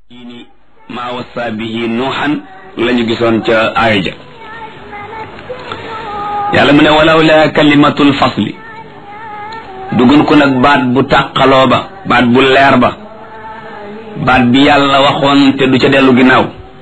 diini maa wasa bihi nuuxan la ñu gisoon ca aaya ja yàlla mu ne walaw la kalimatul fasli dugun ko nag baat bu tàqaloo ba baat bu leer ba baat bi yàlla waxoon te du ca dellu ginnaaw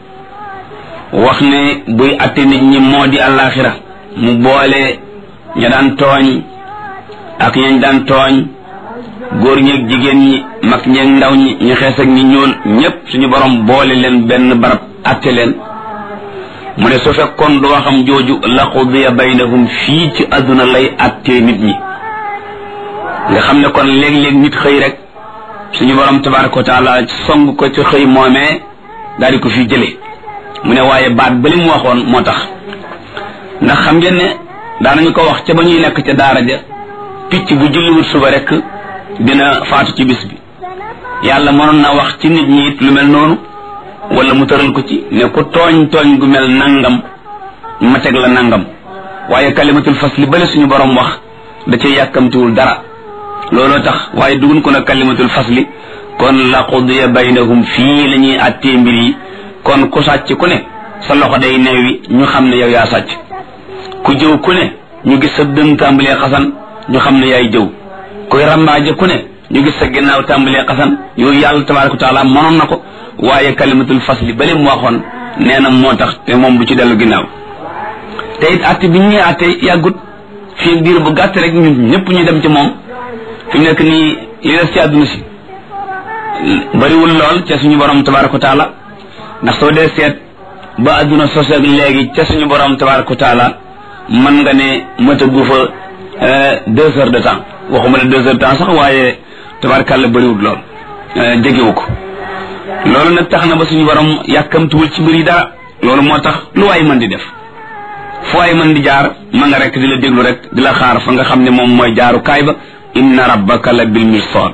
wax ne buy atte nit ñi moo di àllaaxira mu boole ña daan tooñ ak ñañ daan tooñ góor ñeeg jigéen ñi mag ñeeg ndaw ñi ñu xees ak ñi ñuul ñépp suñu borom boole leen benn barab atte leen mu ne su fekkoon du waxam jooju la qudiya baynahum fii ci àdduna lay attee nit ñi nga xam ne kon léeg-léeg nit xëy rek suñu borom tabaraka wa taala song ko ci xëy moomee daal di ko fi jële mu ne waaye baat ba li mu waxoon moo tax ndax xam ngeen ne daanañu ko wax ca ba ñuy nekk ca daara ja picc bu julliwul suba rek dina faatu ci bis bi yàlla mënoon na wax ci nit ñi it lu mel noonu wala mu tëral ko ci ne ku tooñ tooñ gu mel nangam ma teg la nangam waaye kalimatul fasli bale suñu borom wax da cay yàkkamtiwul dara looloo tax waaye dugun ko nag kalimatul fasli kon la qudiya baynahum fii la ñuy àttee mbir yi kon ku sàcc ku ne sa loxo day neewi ñu xam ne yow yaa sàcc ku jëw ku ne ñu gis sa dën tàmbalee xasan ñu xam ne yaay jëw kuy rambaaje ku ne ñu gis sa ginnaaw tàmbalee xasan yooyu yàlla tabaraka wa taala mënoon na ko waaye kalimatul fasli bale mu waxoon nee na moo tax te moom du ci dellu ginnaaw te it àtte bi ñuy àtte yàggut fii diir bu gàtt rek ñun ñëpp ñu dem ci moom fi mu nekk nii li des ci àdduna si bariwul lool ca suñu borom tabaraka wa taala ndax soo dee seet ba àdduna sos ak léegi ca suñu borom tabaraka wa taala mën nga ne mëtagu fa deux heures de temps waxuma ne deux heures de temps sax waaye tabarakàlla bariwul lool jegewu ko loolu nag tax na ba suñu borom yàkkamtuwul ci mbir yi dara loolu moo tax lu waay mën di def fu waay mën di jaar ma nga rek di la déglu rek di la xaar fa nga xam ne moom mooy jaaru kaay ba inna rabbaka la bil mirsad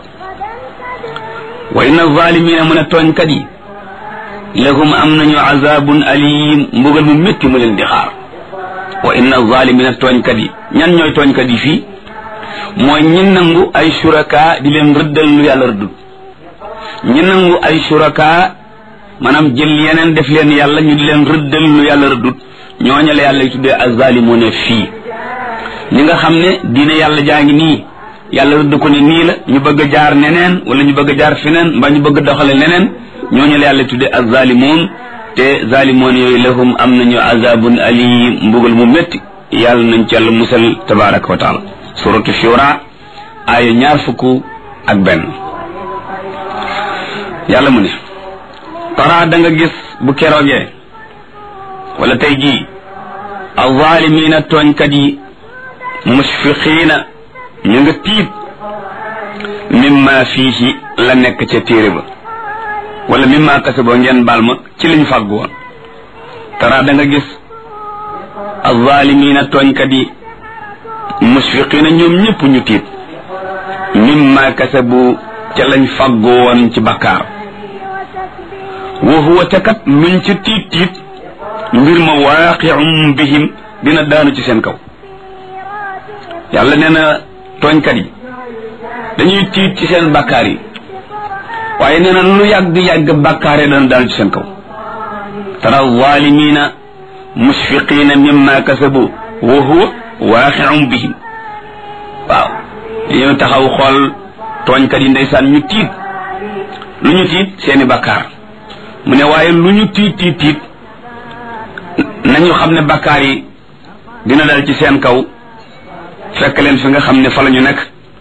wa inna zalimina mu ne tooñkat yi lahum am nañu azabun alim mbugal mu métti mu leen di xaar wa inna zalimina tooñkat yi ñan ñooy tooñkat yi fii mooy ñi nangu ay suraka di leen rëddal lu yàlla rëddul ñi nangu ay suraka maanaam jël yeneen def leen yàlla ñu di leen rëddal lu yàlla rëddut ñooñu la yàlla tuddee azzalimuna fii ñi nga xam ne diine yàlla jaa ngi nii yàlla rëdd ko ne nii la ñu bëgg a jaar neneen wala ñu bëgg a jaar feneen mbaa ñu bëgg a doxale neneen ñooñu la yàlla tuddee azzalimun te zalimoon yooyu lahum am nañu azabun alim mbugal mu métti yàlla nañ ci yàlla musal tabaraka wa taala suratu shura aaya ñaar fukk ak benn yàlla mu ne tara da nga gis bu keroogee wala tey jii azaalimiina tooñkat yi musfiqiina ñu nga tiit mimma fiihi la nekk ca téere ba wala mimma kasaboo ngeen baal ma ci liñ fàggu woon tara da nga gis azaalimiina tooñkat yi musfiqiina ñoom ñëpp ñu tiit mimma kasabu ca lañ fàggu woon ci bakkaar wa huwa te kat luñ ca tiit tiit mbir ma waaqi'um bihim dina daanu ci seen kaw yàlla nee na tooñkat yi dañuy tiit ci seen bakkaar yi waaye nee na lu yàgg-yàgg bakkaar yi dana daanu ci seen kaw tara zaalimiina musfiqiina mimma kasabu wa huwa waaqi'um bihim waaw dañoo taxaw xool tooñkat yi ndeysaan ñu tiit lu ñu tiit seeni bakkaar mu ne waaye lu ñu tiit tiit tiit nañu xam ne bakkaar yi dina dal ci seen kaw fekk leen fi nga xam ne fa la ñu nekk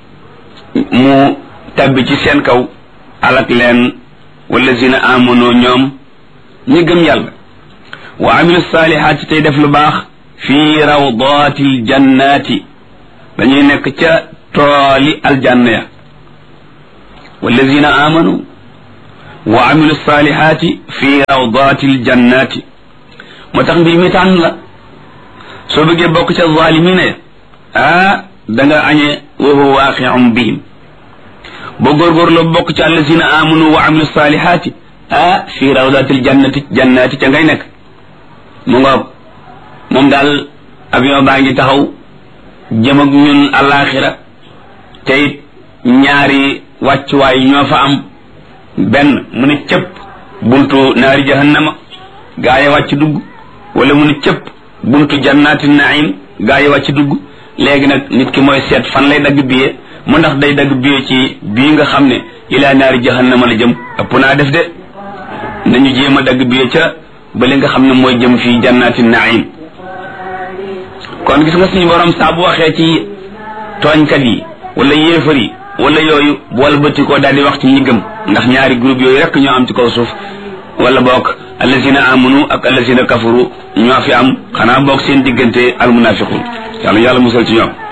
mu tabbi ci seen kaw alak leen wallazina amanu ñoom ñi gëm yàlla wa amilu saalihaati tey def lu baax fii rawdatil jannaati dañuy nekk ca tooli aljanna ya wallazina amanu wa amilu saalihaati fi rawdatil jannaati moo tax mbir mi tànn la soo bëggee bokk ca zaalimina ya ah da nga añee wa huwa waaqi'un bihim boo góorgóorloo bokk ca allazina amanu wa amilu saalihaati ah fi rawdatil jannati jannaati ca ngay nekk mu nga moom daal avion baa ngi taxaw jëm ak ñun alaxira te it ñaari wàccuwaay ñoo fa am benn mu ne cëpp buntu naari jahannama gaa yi wàcc dugg wala mu ne cëpp buntu jannaati naim gaa yi wàcc dugg léegi nag nit ki mooy seet fan lay dagg biye mu ndax day dagg biye ci bii nga xam ne ilaa naari jahannama la jëm ëpp naa def de nañu jéem a dagg biye ca ba li nga xam ne mooy jëm fii jannaati naim kon gis nga suñu borom saa bu waxee ci tooñkat yi wala yéefar yi wala yooyu bool bëtti koo daal di wax ci ñi gëm ndax ñaari groupe yooyu rek ñoo am ci kaw suuf wala boog allazina amanu ak allazina kafaru ñoo fi am xanaa boog seen diggante almunafiqun yàlla yàlla musal ci ñoom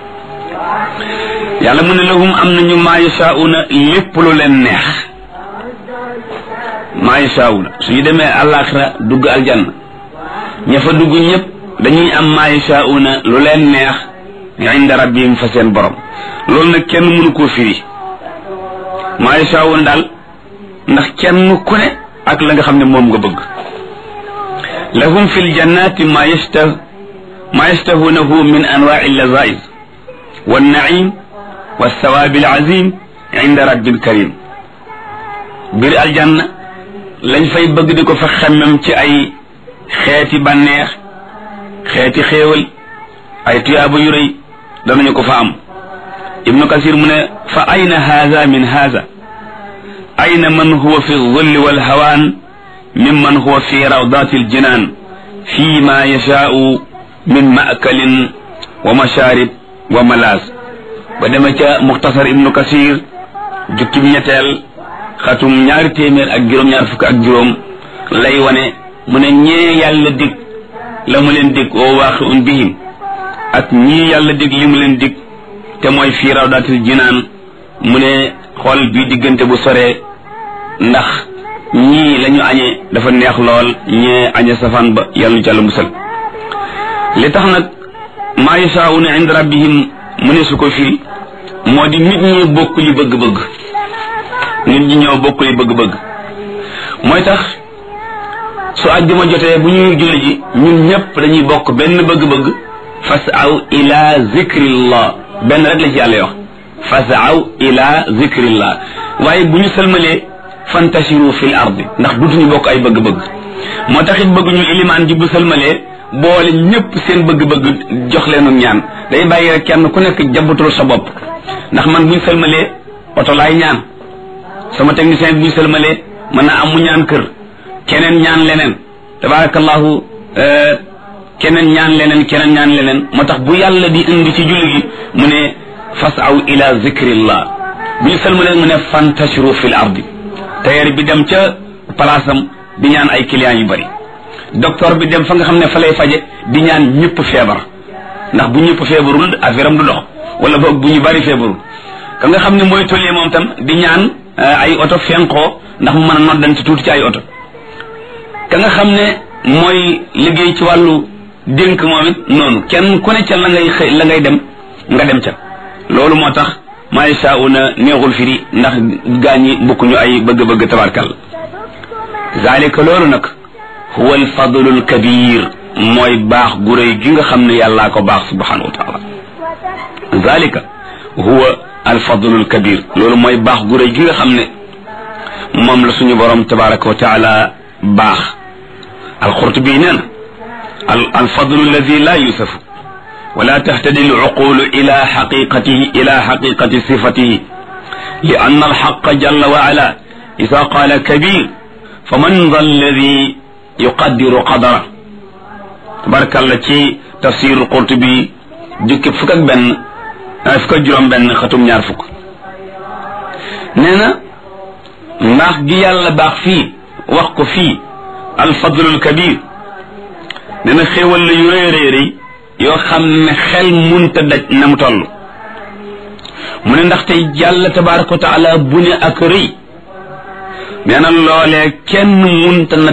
yàlla mu ne lahum am nañu maa yashauna lépp lu leen neex maa yashauna suñu demee àllaaxira dugg aljanna ña fa dugg ñëpp dañuy am maa yashauna lu leen neex inda rabbihim fa seen borom loolu nag kenn mënu koo firi maa yashauna daal ndax kenn ku ne ak la nga xam ne moom nga bëgg lahum fi ljannati ma yashtah ma yashtahunahu min anwaai llazaiz wannaim walsawaabi alazim inda rabbil karim biir aljanna lañ fay bëgg di ko fa xemmem ci ay xeeti bànneex xeeti xéewal ay tuyaaba yu rëy danañu ko fa am ibnu kasir mu ne fa ayna haza min haza ayna man huwa fi zulli walhawaan mimman huwa fi rawdati aljinan fi ma yashaau min maakalin wa masharib wa malaas ba dema ca muxtasar ibnu kasir jukkib ñetteel xatum ñaari téeméer ak juróom-ñaar fukk ak juróom lay wane mu ne ñee yàlla dig la mu leen dig oo waaqiun bihim ak ñii yàlla dig li mu leen dig te mooy fii rawdatil jinaan mu ne xool bii diggante bu soree ndax ñii la ñu añee dafa neex lool ñee añe safaan ba yàlla jàll musal li tax nag maa yashaa'una inda rabbihim mu ne su ko firi moo di nit ñi bokk li bëgg-bëgg nit ñi ñoo bokk li bëgg-bëgg mooy tax su àjjuma jotee bu ñuy julli ji ñun ñëpp dañuy bokk benn bëgg-bëgg fasaw ila zikrillah benn rek la ci yàlla wax fasaw ila zikrillah waaye bu ñu sëlmalee fantashiru fil ardi ndax dutuñu bokk ay bëgg-bëgg moo tax it bëgg ñu ilimaan ji bu sëlmalee boole ñëpp seen bëgg-bëgg jox leenu ñaan day bàyyi rek kenn ku nekk jabatul sa bopp ndax man buñ sëlmalee oto laay ñaan sama technicien bi buñ sëlmalee mën naa am mu ñaan kër keneen ñaan leneen tabarakallahu keneen ñaan leneen keneen ñaan leneen moo tax bu yàlla di indi ci julli gi mu ne fasaw ila zikrillah bu ñu sëlmalee mu ne fantashiru fil ardi tailleur bi dem ca palaasam di ñaan ay clients yu bari docteur bi dem fa nga xam ne fa lay faje di ñaan ñëpp feebar ndax bu ñëpp feebarul affaire am du dox wala boog bu ñu bari feebarul ka nga xam ne mooy tollee moom tam di ñaan ay oto fenkoo ndax mu mën a noddante tuuti ci ay oto ka nga xam ne mooy liggéey ci wàllu dénk moom it noonu kenn ku ne ca la ngay xëy la ngay dem nga dem ca loolu moo tax maa yashaa'una neexul firi ndax gaañi bokkuñu ay bëgg-bëgg tabarkal zalika loolu nag huwa alfadlu alkabir mooy baax gu rëy gi nga xam ne yàllaa ko baax subhanahu wa taala zalika huwa alfadlu alkabir loolu mooy baax gu rëy gi nga xam ne moom la suñu borom tabaraka wa taala baax alqurtubi nee na alfadlu alladi la yusafu ولا تهتدي العقول إلى حقيقته إلى حقيقة صفته لأن الحق جل وعلا إذا قال كبير فمن ذا الذي يقدر قدره تبارك الله تي تفسير القرطبي جك فكك بن فكك جرم بن ختم ñaar fuk neena ndax gi yàlla baax fii wax ko fii alfadlul kabir neena xéewal la yu rëy rëy rëy yoo xam ne xel munta daj na mu toll mu ne ndaxte yàlla tabaraka wa taala bu ne ak rëy nee na loolee kenn munta na